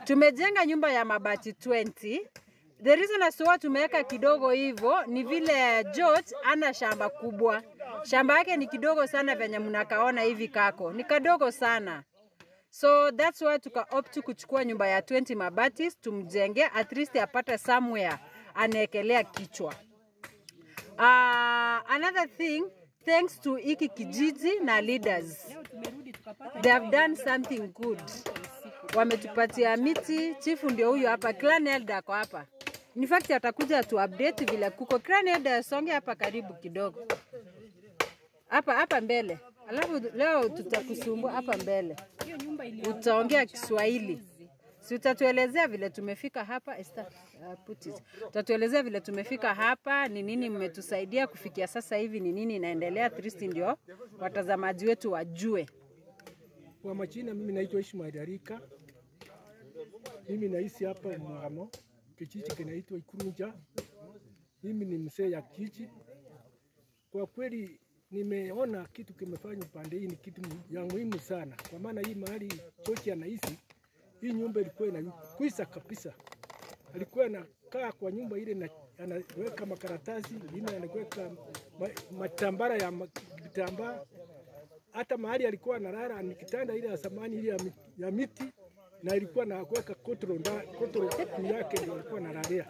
Tumejenga nyumba ya mabati 20. The reason as to why tumeweka kidogo hivyo ni vile George ana shamba kubwa. Shamba yake ni kidogo sana venye mnakaona hivi kako. Ni kadogo sana. So that's why tuka opt kuchukua nyumba ya 20 mabati tumjenge at least apate somewhere anaekelea kichwa. Uh, another thing thanks to hiki kijiji na leaders they have done something good. Wametupatia miti, chifu ndio huyu hapa, clan elder ako hapa. In fact atakuja tu update vile kuko. Clan elder songe hapa karibu kidogo, hapa hapa mbele, alafu leo tutakusumbua hapa mbele, utaongea Kiswahili si utatuelezea vile tumefika hapa Esther, uh, put it. Utatuelezea vile tumefika hapa, ni nini mmetusaidia kufikia sasa hivi, ni nini inaendelea, at least ndio watazamaji wetu wajue. Kwa majina mimi naitwa Ishmael Arika. Mimi naishi hapa Mwano, kijiji kinaitwa Ikurunja. Mimi ni mzee ya kijiji. Kwa kweli nimeona kitu kimefanywa pande hii ni kitu ya muhimu sana, kwa maana hii mahali Chochi anaishi hii nyumba ilikuwa inakwisa kabisa. Alikuwa anakaa kwa nyumba ile na anaweka makaratasi, ingine anaweka ma, matambara ya ma- vitambaa hata mahali alikuwa analala ni kitanda ile ya zamani ile ya, mi- ya miti na ilikuwa na kuweka kotoro nda kotoro juu yake ndio alikuwa analalia.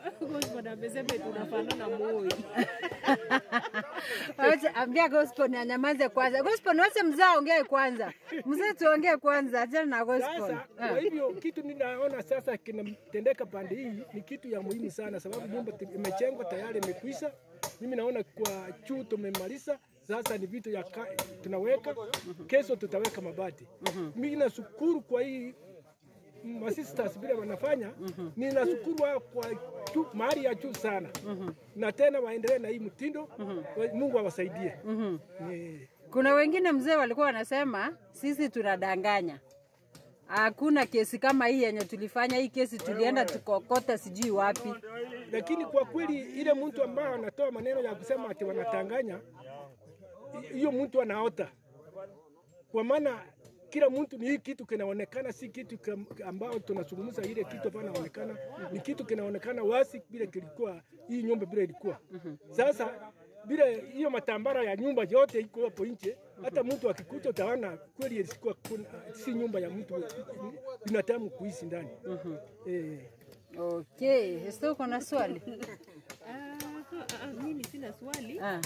Wacha ambia gospel ni anyamaze kwanza. Gospel wacha mzee aongee kwanza. Mzee tuongee kwanza, achana na gospel. Sasa kwa hivyo kitu ninaona sasa kinatendeka pande hii ni kitu ya muhimu sana, sababu nyumba ti- imejengwa tayari, imekwisha. Mimi naona kwa juu tumemaliza, sasa ni vitu ya ka, tunaweka kesho tutaweka mabati. Mimi nashukuru kwa hii masisters vile wanafanya, ninashukuru wao kwa juu, mahali ya juu sana, na tena waendelee na hii mtindo. Mungu awasaidie. Eh. Kuna wengine mzee walikuwa wanasema sisi tunadanganya. Hakuna kesi kama hii yenye tulifanya. Hii kesi tulienda tukokota sijui wapi. lakini kwa kweli ile mtu ambaye anatoa maneno ya kusema ati wanatanganya, hiyo mtu anaota, kwa maana kila mtu ni hii kitu kinaonekana, si kitu kam- ambao tunazungumza ile kitu ambayo inaonekana ni kitu kinaonekana wazi vile kilikuwa hii nyumba vile ilikuwa. Sasa vile hiyo matambara ya nyumba yote iko hapo nje, hata mtu akikuta utaona kweli ilikuwa kuna, si nyumba ya mtu binadamu kuishi ndani. Eh. Okay, Esther uko na swali? Ah, ah, ah, mimi sina swali. Ah.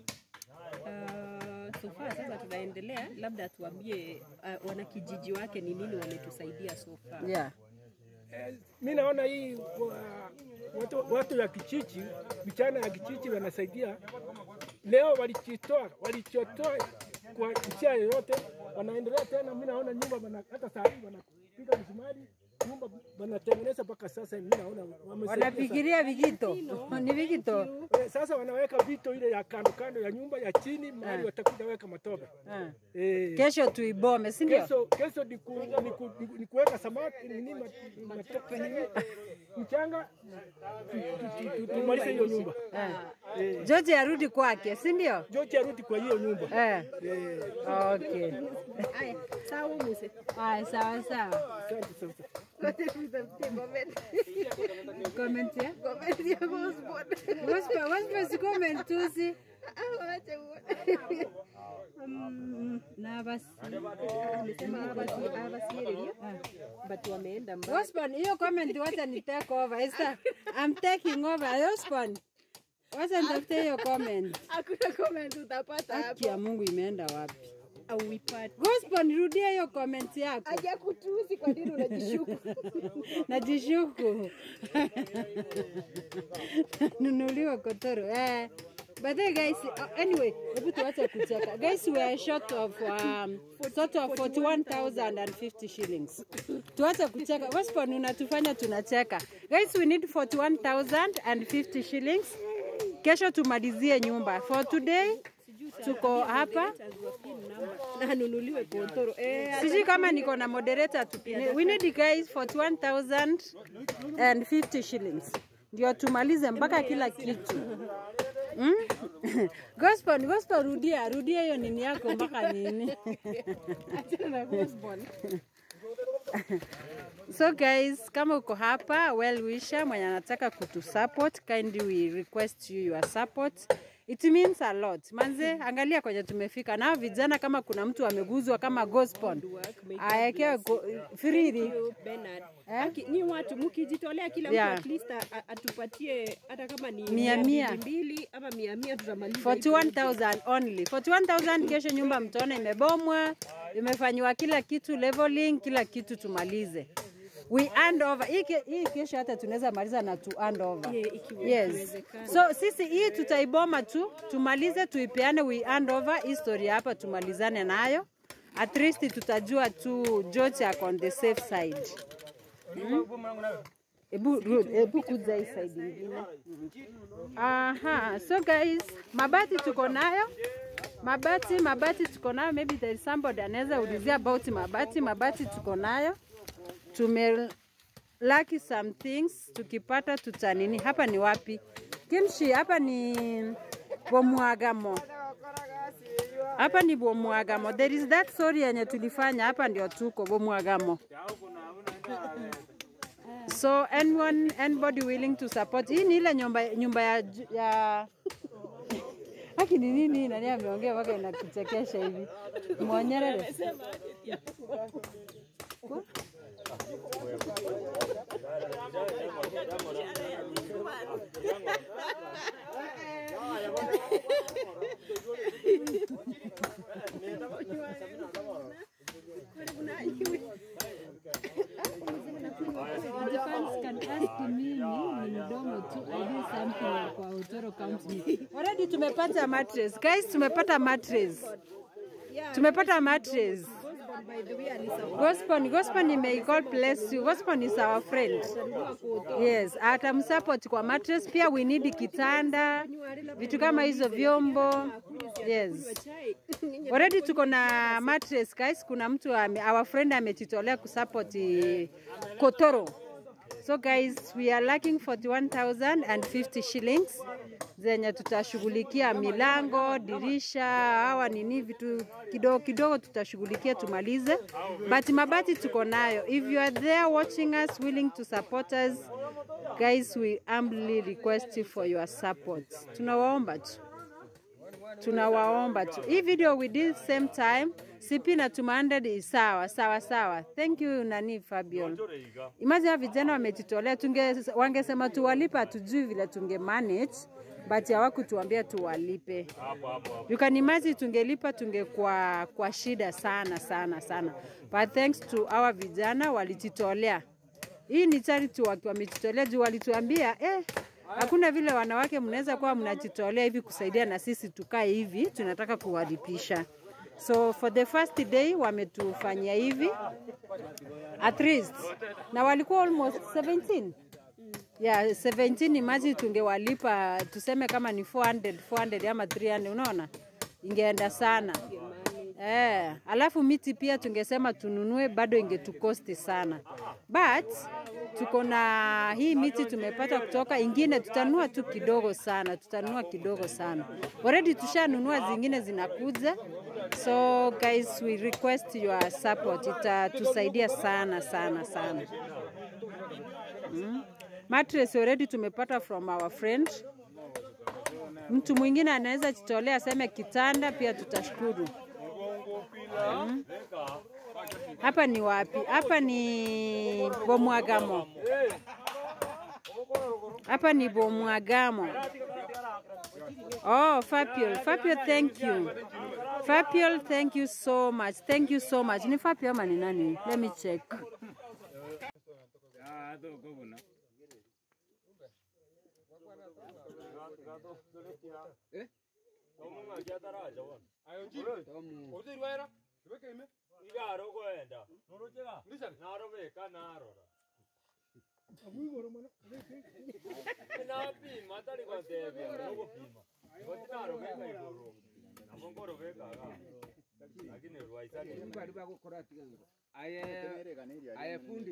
Ah, so far sasa tunaendelea, labda tuambie uh, wanakijiji wake ni nini wametusaidia so far. Yeah. Eh, mi naona hii wa- watu, watu ya kijiji, vijana ya kijiji wanasaidia. Leo walichitoa walichotoa kwa njia yoyote, wanaendelea tena. Mi naona nyumba wana, hata saa hii wanapiga msumari nyumba wanatengeneza mpaka sasa. Mi naona wamesaidia sana. Wanafikiria vigito. Ni vigito. Eh, Sasa wanaweka vito ile ya kando kando ya nyumba ya chini, mahali watakuja weka matope Ah. eh. Kesho tuibome, si ndio? Kesho kesho ni, ku, ni, ku, ni, ku- ni kuweka samaki nini ma- matope nini mchanga tu- tu- tu- tu- tumalize hiyo nyumba. Eh. George arudi kwake, si ndio? George arudi kwa hiyo nyumba. Eh. Eh, Okay. Haya, sawa Muse. Haya, sawa sawa. asante sasa. Comment ya? Gospel, gospel si comment tu si. Mm, Na basi. Amesema abasi- abasiereria but wameenda mbali. Gospel, hiyo comment wacha ni take over. Esther, I'm taking over. Gospel. Wacha nitafute hiyo comment. Hakuna comment utapata Haki ya Mungu imeenda wapi? Auipate. Gospel, rudia hiyo comment yako. haja kutusi. Kwa nini unajishuku? Najishuku. Nunuliwa kotoro. Eh. But then guys, uh, anyway, hebu tuache kucheka. Guys, we are short of um, sort of 41,050 shillings. Tuache kucheka. Gospel unatufanya tunacheka. Guys, we need 41,050 shillings. Kesho tumalizie nyumba. For today tuko hapa. Na anunuliwe kontoro. Eh, Sijui kama niko na moderator tupine. We need guys 41,050 shillings. Ndio tumalize mpaka kila kitu. Mm? Gospel, gospel rudia, rudia hiyo nini yako mpaka nini? achana na gospel. So guys, kama uko hapa well wisher mwenye anataka kutu support, kindly we request you your support. It means a lot. Manze, angalia kwenye tumefika. Na vijana kama kuna mtu ameguzwa kama gospel. Aekewe go- freely. Bernard. Eh? Aki, ni watu mkijitolea kila Yeah. mtu at least a- a- atupatie hata kama ni Mia mia. mbili mbili ama mia mia tutamaliza. hii 41,000 only. 41,000 kesho nyumba mtaona imebomwa, imefanywa kila kitu leveling, kila kitu tumalize. We hand over. Hii, ke, hii kesho hata tunaweza maliza na tu hand over. Yeah, ikiwa- Yes. ikiwezekana. So sisi hii tutaiboma tu, tumalize tuipeane, we hand over history hapa tumalizane nayo. At least tutajua tu George ako on the safe side. Ebu, Ruth, ebu kuja hii side ingine. Aha, so guys, mabati tuko nayo. Mabati, mabati tuko nayo. Maybe there is somebody anaweza ulizia about mabati. Mabati tuko nayo. Tume lucky some things tukipata tutanini. Hapa ni wapi? Kimshi, hapa ni Bomwagamo. Hapa ni Bomwagamo. There is that story yenye tulifanya hapa ndio tuko Bomwagamo. So anyone, anybody willing to support. Hii ni ile nyumba, nyumba ya, ju- ya... Haki ni nini? Nani ameongea mpaka inakuchekesha hivi? Mwonyerere. Defense can ask mimi ni mdomo tu I do something kwa Utoro County. Already tumepata mattress. Guys, tumepata mattress. Tumepata mattress. by the way alisema Gospel, gospel may God bless you. Gospel is our friend. Yes, atamsupport kwa mattress. Pia we need kitanda, vitu kama hizo vyombo. Yes. chai Already tuko na mattress guys. Kuna mtu ame, our friend ametitolea kusupport eh, Kotoro. So guys, we are lacking 41,050 shillings zenye tutashughulikia milango, dirisha, hawa nini vitu kidogo kidogo tutashughulikia tumalize. But mabati tuko nayo. If you are there watching us, willing to support us, guys, we humbly request you for your support. Tunawaomba tu tunawaomba tu. Hii video we did same time, CP na tuma 100 is sawa sawa sawa. Thank you nani Fabian. Imagine hawa vijana wamejitolea, tunge wangesema tuwalipe, hatujui vile tunge manage but hawakutuambia tuwalipe. You can imagine tungelipa tungekuwa kwa shida sana sana sana, but thanks to our vijana walijitolea. Hii ni charity wakiwa wamejitolea juu walituambia eh, hakuna vile wanawake mnaweza kuwa mnajitolea hivi kusaidia na sisi tukae hivi, tunataka kuwalipisha. So for the first day wametufanyia hivi at least, na walikuwa almost 17 yeah, 17 imagine tungewalipa tuseme kama ni 400 400 ama 300 unaona ingeenda sana eh, alafu miti pia tungesema tununue bado ingetukosti sana but tuko na hii miti tumepata kutoka ingine tutanunua tu kidogo sana tutanunua kidogo sana already tushanunua zingine zinakuja so guys we request your support itatusaidia sana sana sana mattress already tumepata from our friend. Mtu mwingine anaweza jitolea aseme kitanda, pia tutashukuru. Mm. Hapa ni wapi? Hapa ni Bomwagamo. Hapa ni Bomwagamo. Oh, Fapiol. Fapiol, thank you. Fapiol, thank you so much. Thank you so much. Ni Fapiol ama ni nani? Let me check. Aye fundi.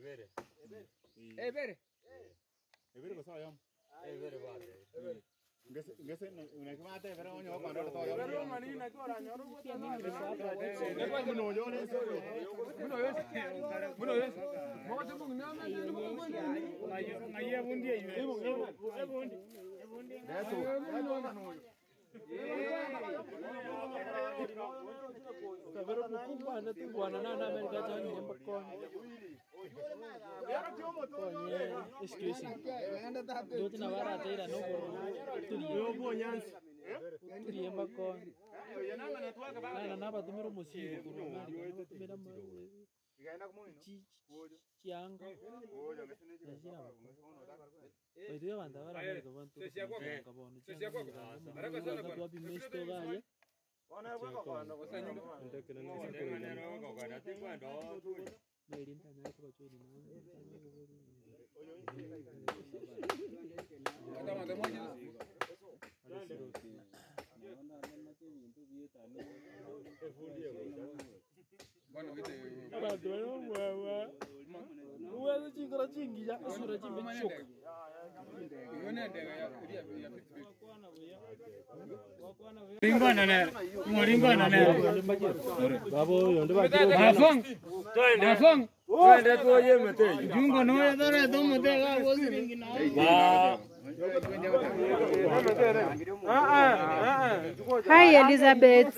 Ebere. Hi Elizabeth.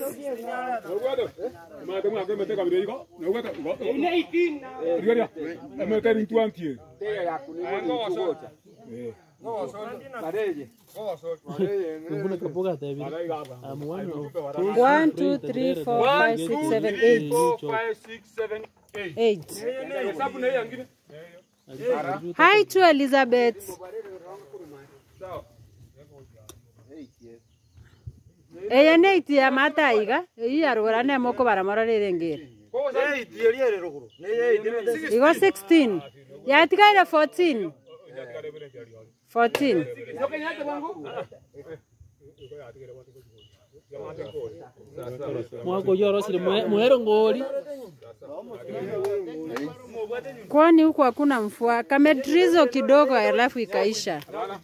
One, two, three, four, five, six, seven, eight. Eight. Hi to Elizabeth. Eye ne itia mata iga, iyi arugora ne moko baramora rere ngere. Igo 16. Yatigaire 14. 14. mwako yorosire mwero ngori Kwani huku hakuna mvua, kamedrizo kidogo alafu ikaisha.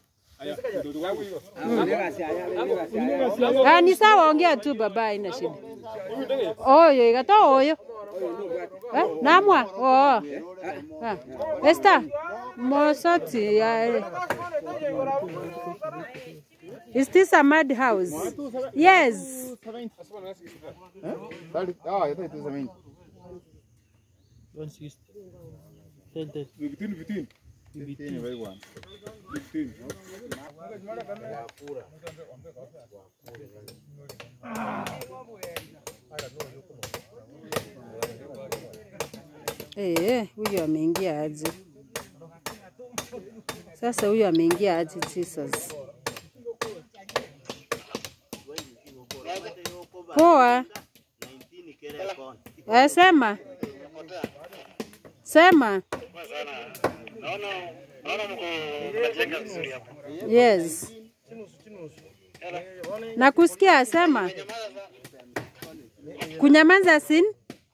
Ah, ni sawa, ongea tu baba, haina shida. Oyo igata oyo eh, namwa oo ah. Esther mosoti ya Is this a mad house? Yes. Eh, huyu ameingia aje? Sasa huyu ameingia aje Jesus? Poa. Eh, sema. Sema. Yes. Nakusikia, sema. Kunyamaza sin?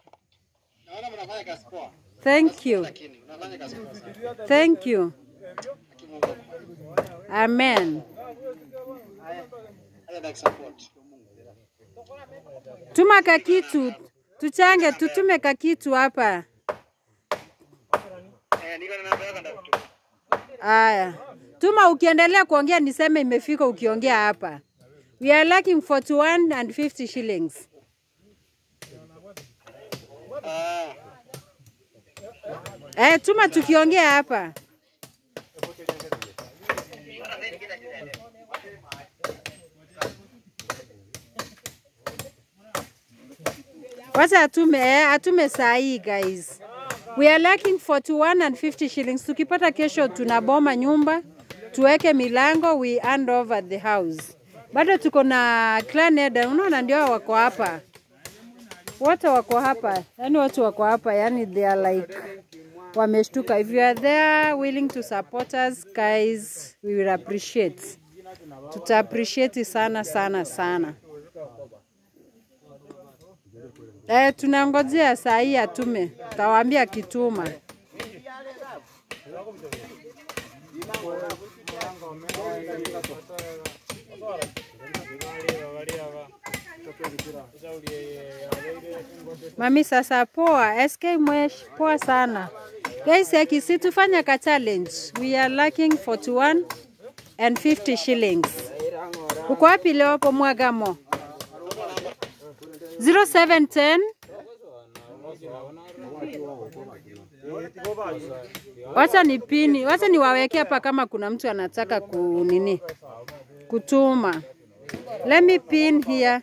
Thank you. Thank you. Amen. Tuma kakitu, tuchange, tutume kakitu hapa. Aya, tuma ukiendelea kuongea niseme imefika ukiongea hapa. We are lacking 41 and 50 shillings. Eh, tuma tukiongea hapa. Wacha atume, eh, atume saa hii guys. We are lacking 41 and 50 shillings. Tukipata kesho tunaboma nyumba, tuweke milango, we hand over the house. Bado tuko na clan header, unaona ndio hao wako hapa. Wote wako hapa. Yaani watu wako hapa, yani they are like wameshtuka. If you are there willing to support us guys, we will appreciate. Tuta appreciate sana sana sana. Eh, tunangojea saa hii atume, tawaambia kituma. Mami sasa poa, SK Mwesh poa sana. Guys, akisi tufanya ka challenge. We are lacking 41 and 50 shillings. Uko wapi leo hapo Mwagamo? 0710 Wacha ni pini, wacha niwaweke hapa kama kuna mtu anataka kunini kutuma. Let me pin here.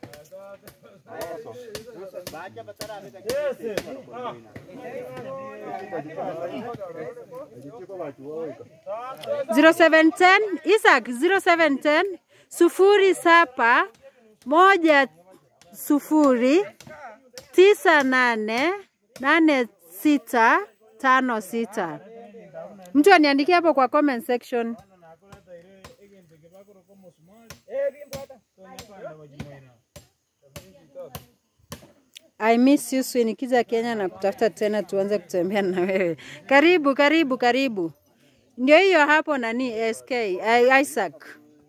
Zero seven ten Isaac zero seven ten sufuri saba moja sufuri tisa nane nane sita tano sita. Mtu aniandikie hapo kwa comment section. I miss you Sue. Nikija Kenya na kutafuta tena tuanze kutembea na wewe. Karibu, karibu, karibu. Ndio hiyo hapo nani SK I- Isaac.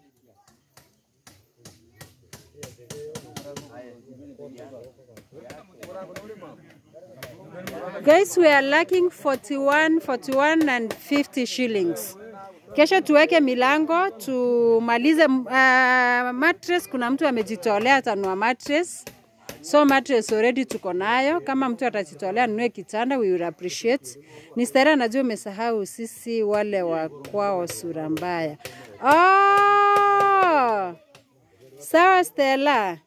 Guys, we are lacking 41, 41 and 50 shillings. Kesho tuweke milango tumalize uh, mattress. Kuna mtu amejitolea atanua mattress. So mattress already tuko nayo. Kama mtu atajitolea nunue kitanda, we will appreciate. Ni Stella, najua umesahau sisi wale wa kwao sura mbaya. Oh! Sawa Stella.